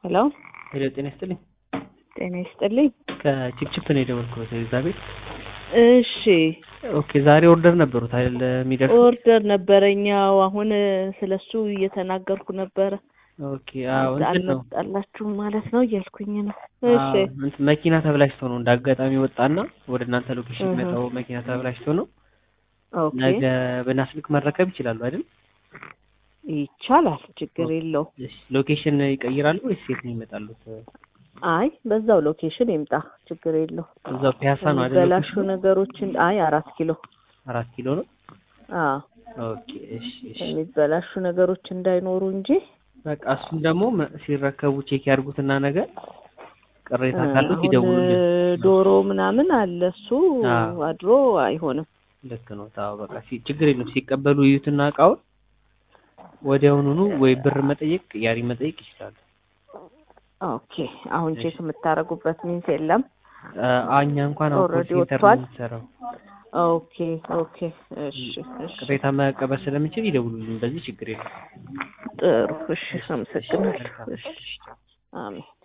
ሄሎ ሄሎ፣ ጤና ይስጥልኝ። ጤና ይስጥልኝ። ከቺፕቺፕ ነው የደወልኩት ኤልዛቤት። እሺ ኦኬ፣ ዛሬ ኦርደር ነበሩት አይደል? የሚደርስ ኦርደር ነበረኛው አሁን ስለሱ እየተናገርኩ ነበረ። ኦኬ፣ አዎ እንትን ነው አልመጣላችሁም ማለት ነው እያልኩኝ ነው። እሺ አዎ፣ እንትን መኪና ተብላሽቶ ነው እንደ አጋጣሚ ወጣና ወደ እናንተ ሎኬሽን እህ። መጣው። መኪና ተብላሽቶ ነው። ኦኬ ነገ በናስልክ መረከብ ይችላሉ አይደል? ይቻላል፣ ችግር የለው። እሺ፣ ሎኬሽን ይቀይራሉ ወይስ የት ነው ይመጣሉት? አይ በዛው ሎኬሽን ይምጣ፣ ችግር የለው። እዛው ፒያሳ ነው አይደል? የሚበላሹ ሎኬሽኑ? ነገሮችን አይ አራት ኪሎ አራት ኪሎ ነው። አዎ ኦኬ፣ እሺ፣ እሺ። የሚበላሹ ነገሮች እንዳይኖሩ እንጂ በቃ እሱን ደግሞ መ- ሲረከቡ ቼክ ያድርጉትና ነገር ቅሬታ እ፣ ካሉት አሁን ይደውሉልን። ዶሮ ምናምን አለ እሱ አዎ። አድሮ አይሆንም። ልክ ነው። ታው በቃ ሲ- ችግር የለም። ሲቀበሉ ይዩትና እቃውን ወዲያውኑኑ ወይ ብር መጠየቅ ቅያሪ መጠየቅ ይችላሉ። ኦኬ አሁን እሺ። ቼክ የምታደርጉበት ሚንስ የለም። አ- እኛ እንኳን አሁን ኮል ኦልሬዲ ሴንተር ነው ወጥቷል? የምንሰራው። ኦኬ ኦኬ እሺ እሺ ቅሬታ መቀበል ስለምንችል ይደውሉልን። በዚህ ችግር የለም። ጥሩ እሺ እሺ፣ አመሰግናለሁ። መልካም። እሺ አሜን